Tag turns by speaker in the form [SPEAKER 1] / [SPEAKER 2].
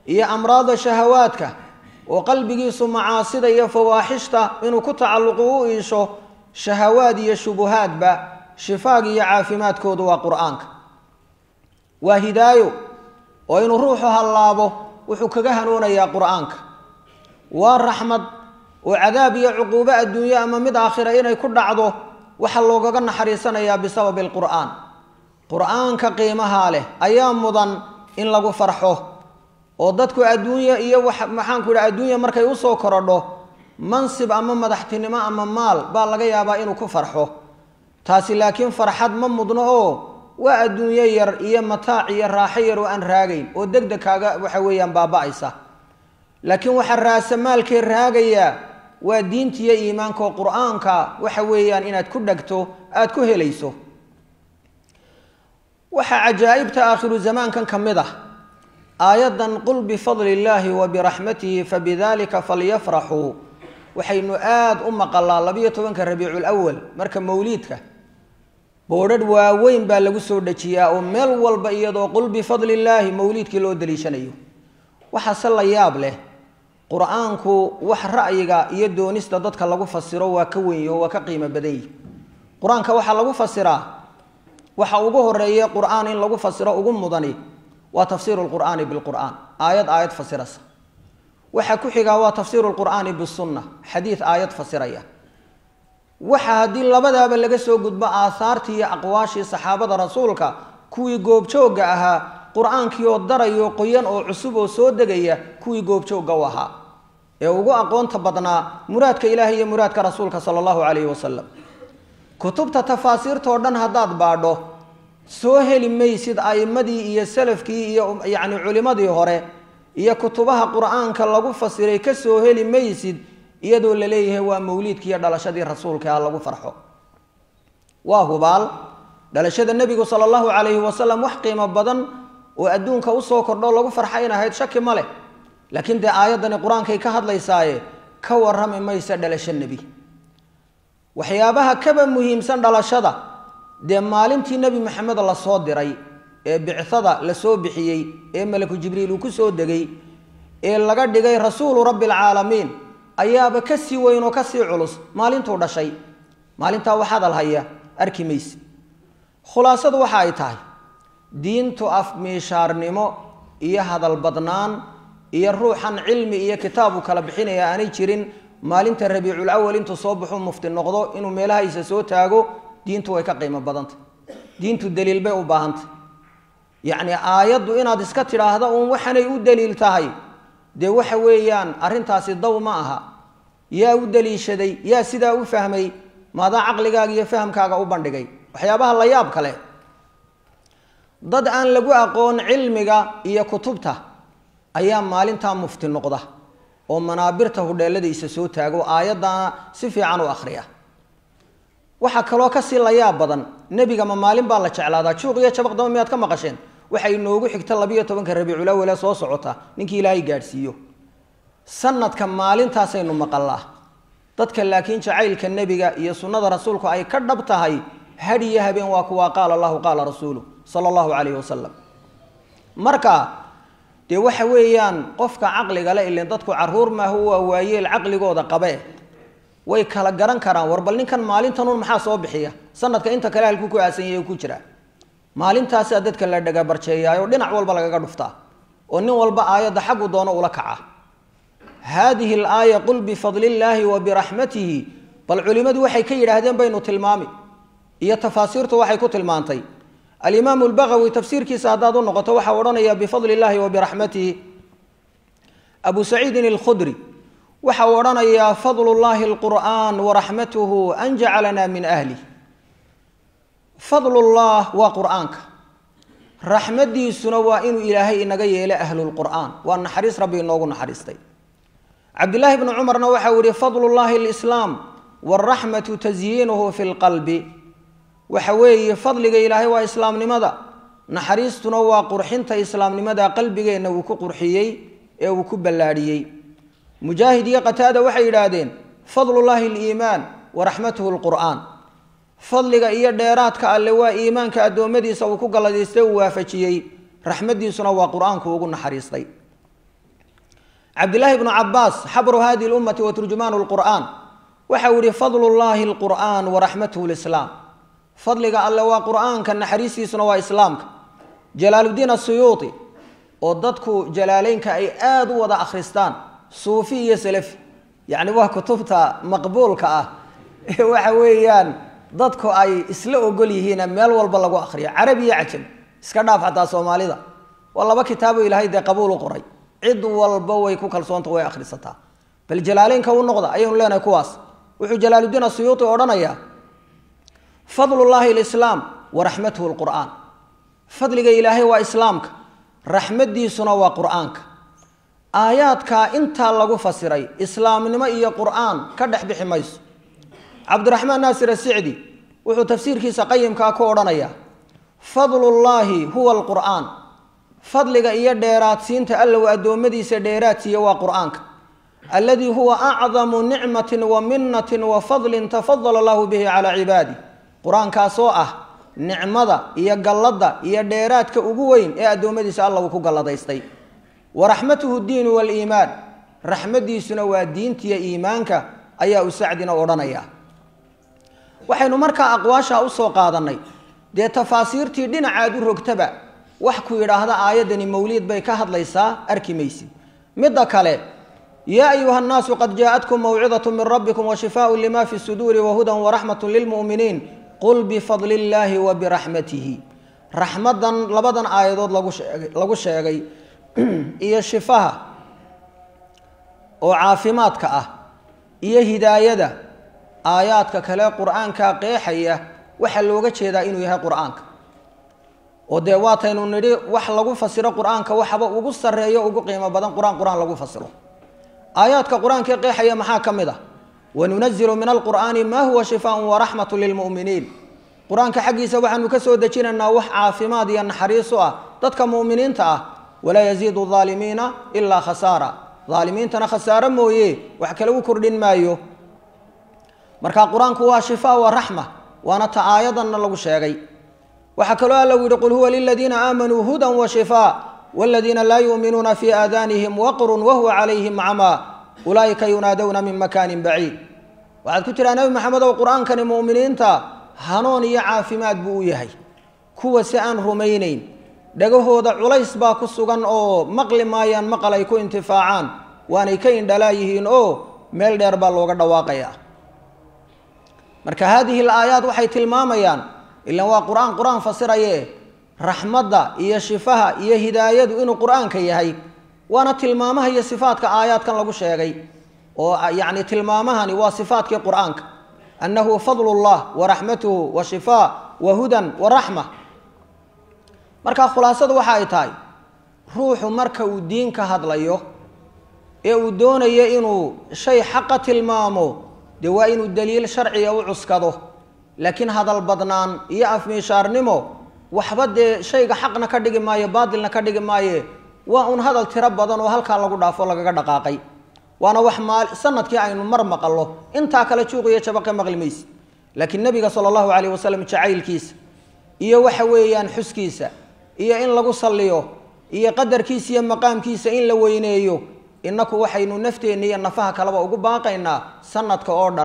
[SPEAKER 1] iyo amraada shahawaadka oo qalbigiisu macaasida iyo fawaaxishta inuu ku tacalluqu u iisho shahawaad iyo shubuhaadba shifaag iyo caafimaadkoodu waa qur-aanka waa hidaayo oo inuu ruuxu hallaabo wuxuu kaga hanuunayaa qur-aanka waa raxmad oo cadaab iyo cuquubo adduunyo ama mid aakhira inay ku dhacdo waxaa loogaga naxariisanayaa bisababi alqur'aan qur-aanka qiimahaa leh ayaa mudan in lagu farxo oo dadku adduunya iyo wax maxaanku idhi adduunya markay usoo korodho mansib ama madaxtinimo ama maal baa laga yaabaa inuu ku farxo taasi laakiin farxad ma mudno oo waa adduunyo yar iyo mataac iyo raaxo yar oo aan raagayn oo deg deg kaaga waxa weeyaan baaba-aysa laakiin waxaa raasamaalkee raagayaa waa diinta iyo iimaanka oo qur-aanka waxa weeyaan inaad ku dhegto aada ku helayso waxaa cajaa'ibta aakhiru zamaankan ka mid ah aayaddan qul bifadli illaahi wa biraxmatihi fabidalika falyafraxuu waxaynu aada u maqalaa labiyo tobanka rabiicu lwal marka mawliidka boodhadh waaweyn baa lagu soo dejiyaa oo meel walba iyadoo qul bifadli illaahi mawliidkii loo daliishanayo waxaase la yaab leh qur-aanku wax ra'yiga iyo doonista dadka lagu fasiro waa ka wenyi oo waa ka qiimo badan yihi qur-aanka waxaa lagu fasiraa waxa ugu horeeye qur-aan in lagu fasiro ugu mudani waa tafsiiru lqur'aani bilqur'aan aayad aayad fasirasa waxaa ku xigaa waa tafsiiru lqur'aani bisunna xadiid aayad fasiraya waxa haddii labadaaba laga soo gudbo aahaartii iyo aqwaashii saxaabada rasuulka kuwii goobjoogga ahaa qur-aankii oo darayo qoyan oo cusub oo soo degaya kuwii goobjoogga u ahaa ee ugu aqoonta badnaa muraadka ilaahi iyo muraadka rasuulka sala allahu calayhi wasalam kutubta tafaasiirtao dhan haddaad baadho soo heli maysid a'imadii iyo salafkii iyo yacni culimmadii hore iyo kutubaha qur-aanka lagu fasiray ka soo heli maysid iyadoo la leeyahay waa mawliidkii iyo dhalashadii rasuulka ha lagu farxo waa hubaal dhalashada nebigu sala allahu calayhi wasalam wax qiimo badan oo adduunka usoo kordho lagu farxa in ahayd shaki ma leh laakiin dee aayaddani qur-aankay ka hadlaysaaye ka warrami maysa dhalasho nebi waxyaabaha kaba muhiimsan dhalashada dee maalintii nebi maxamed la soo diray ee bicada la soo bixiyey ee malaku jibriil uu ku soo degay ee laga dhigay rasuulu rabbi alcaalamiin ayaaba ka sii weyn oo kasii culus maalintuu dhashay maalintaa wax hadal haya arki mayse khulaasadu waxa ay tahay diintu afmiishaarnimo iyo hadal badnaan iyo ruuxan cilmi iyo kitaabu kala bixinaya aanay jirin maalinta rabiicul awal intuu soo baxu mufti noqdo inuu meelahaysa soo taago diintu way ka qiimo badantay diintu daliil bay u baahantay yacni aayaddu inaad iska tidhaahda uun waxanay u daliil tahay dee waxa weeyaan arrintaasi daw ma aha yaa u daliishaday yaa sidaa u fahmay maadaa caqligaaga iyo fahamkaaga u bandhigay waxyaabaha la yaab kale dad aan lagu aqoon cilmiga iyo kutubta ayaa maalintaa mufti noqda oo manaabirta hudheeladiisa soo taago aayaddana si fiican u akhriya waxaa kaloo kasii la yaab badan nebiga ma maalin baa la jeclaadaa juuq iyo jabaqdaba miyaad ka maqasheen waxay noogu xigta labiyo tobanka rabiiculawale soo socota ninkii ilaahay gaadhsiiyo sanadka maalintaasaynu maqallaa dadka laakiin jacaylka nebiga iyo sunnada rasuulku ay ka dhab tahay had iyo habeen waa kuwaa qaala allahu qaala rasuulu sala allahu calayhi wasalam marka dee waxa weeyaan qofka caqliga le ilin dadku caruur maaha waa waayeel caqligooda qabe way kala garan karaan war bal ninkan maalintanun maxaa soo bixiya sanadka inta kale halkuu ku aasanyay ku jira maalintaasaa dadka la dhagabarjeeyaayo dhinac walba lagaga dhuftaa oo nin walba aayadda xaggu doono ula kaca haadihi alaaya qul bifadli illaahi wa biraxmatihi bal culimmadu waxay ka yidhaahdeen baynu tilmaami iyo tafaasiirtu waxay ku tilmaantay alimaamu lbagawi tafsiirkiisa haddaad u noqoto waxaa odhanaya bifadli illaahi wa biraxmatihi abu saciidin alkhudri waxa uu odhanayaa fadlu llahi alqur'aan waraxmatuhu an jacalana min ahlih fadlullah waa qur'aanka raxmadiisuna waa inuu ilaahay inaga yeelo ahlulqur'aan waa naxariis rabbi inoogu naxariistay cabdillaahi bni cumarna waxa uu yihi fadlullahi alislaam waraxmatu tasyiinuhu fi lqalbi waxa weeye fadliga ilaahay waa islaamnimada naxariistuna waa qurxinta islaamnimada qalbigeenna uu ku qurxiyey ee uu ku ballaadhiyey mujaahid iyo qataada waxay yidhaahdeen fadlullaahi aliimaan waraxmatuhu lqur'aan fadliga iyo dheeraadka alle waa iimaanka addoommadiisa uu ku galladaystay uu waafajiyey raxmaddiisuna waa qur-aanku ugu naxariistay cabdillaahi bnu cabaas xabru hadihi lummati wa turjumaanu lqur'aan waxa uu yihi fadlu llahi lqur'aan waraxmatuhu lislaam fadliga alle waa qur'aanka naxariistiisuna waa islaamka jalaaluddiin asuyuuti oo dadku jalaaleynka ay aada u wada akhristaan suufi iyo salafi yacni waa kutubta maqbuulka ah ee waxa weeyaan dadku ay isla ogol yihiina meel walba lagu akhriyo carabi iyo cajam iska dhaaf xataa soomaalida waa laba kitaabo ilaahay dee qabuul u qoray cid walba way ku kalsoonta way akhrisataa bal jalaaleynka u noqda ayaynu leenahay kuwaas wuxuu jalaaluddiin asuyuuti odhanayaa fadlullaahi lislaam waraxmatuhu lqur'aan fadliga ilaahay waa islaamka raxmadiisuna waa qur'aanka aayaadkaa intaa lagu fasiray islaamnimo iyo qur'aan ka dhex bixi mayso cabdiraxmaan naasir asicdi wuxuu tafsiirkiisa qayimkaa ku odhanayaa fadlullaahi huwa alqur'aan fadliga iyo dheeraadsiinta alla uu addoommadiisa dheeraadsiiya waa qur'aanka alladii huwa acdamu nicmatin wa minatin wa fadlin tafadala allahu bihi calaa cibaadih qur-aankaasoo ah nicmada iyo galladda iyo dheeraadka ugu weyn ee addoommadiisa alla uu ku galladaystay wa raxmatuhu diinu waliimaan raxmadiisuna waa diintiya iimaanka ayaa u sacdina odhanaya waxaynu markaa aqwaashaa usoo qaadannay dee tafaasiirtii dhinacaad u rogtaba wax ku yidhaahda aayaddani mawliid bay ka hadlaysaa arki maysid midda kale yaa ayuha nnaasu qad jaaءatkum mawcidaة min rabbikum washifaaء lima fi suduuri wahuda waraxmaة lilmu'miniin qul bifadli اllahi wa biraxmatihi raxmadan labadan aayadood lagu sheegay lagu sheegay iyo shifaha oo caafimaadka ah iyo hidaayada aayaadka kale qur'aanka qeexaya waxaa looga jeedaa inuu yahay qur'aanka oo dee waataynu nidhi wax lagu fasiro qur'aanka waxaba ugu sarreeyo ugu qiimo badan qur-aan qur-aan lagu fasiro aayaadka qur-aankae qeexaya maxaa ka mid ah wanunazilu min alqur'aani maa huwa shifaaء waraxmat lilmu'miniin qur-aanka xaggiisa waxaanu ka soo dejinaynaa wax caafimaad iyo naxariis u ah dadka mu'miniinta ah walaa yaziidu aalimiina ilaa khasaara aalimiintana khasaaro mooye wax kale u kordhin maayo marka qur-aanku waa shifaa wa raxma waana ta aayadanna lagu sheegay waxaa kaloo alla u yihi qul huwa liladiina aamanuu hudan wa shifaa wladiina laa yuuminuuna fi aadanihim waqrun wahuwa calayhim camaa ulaa'ika yunaadowna min makaanin baciid waxaad ku tiraa nebi maxamedow qur-aankani mu'miniinta hanuun iyo caafimaad buu u yahay kuwa si aan rumaynayn dhagahooda culays baa ku sugan oo maqli maayaan maqal ay ku intifaacaan waanay ka indhalaa yihiin oo meel dheer baa looga dhawaaqaya marka haadihi alaayaat waxay tilmaamayaan ilan waa qur-aan qur-aan fasiraye raxmadda iyo shifaha iyo hidaayadu inuu qur-aanka yahay waana tilmaamaha iyo sifaadka aayaadkan lagu sheegay oo yacni tilmaamahani waa sifaatkii qur-aanka annahu fadlu llah wa raxmatuhu wa shifaa wa hudan wa raxma marka khulaasadu waxa ay tahay ruuxu marka uu diin ka hadlayo ee uu doonayo inuu shay xaqa tilmaamo dee waa inuu daliil sharciga u cuskado laakiin hadal badnaan iyo afmiishaarnimo waxba dee shayga xaqna ka dhigi maayo baatilna ka dhigi maaye waa un hadal tiro badan oo halkaa lagu dhaafo lagaga dhaqaaqay waana wax maal sanadkii aynu mar maqallo intaa kale juuqiyo jabaqe maqli mayse laakiin nebiga sala allahu calayh wasalam jacaylkiisa iyo waxa weeyaan xuskiisa iyo in lagu salliyo iyo qadarkiisa iyo maqaamkiisa in la weyneeyo innaku waxaynu nafteenna iyo nafaha kaleba ugu baaqaynaa sanadka oo dhan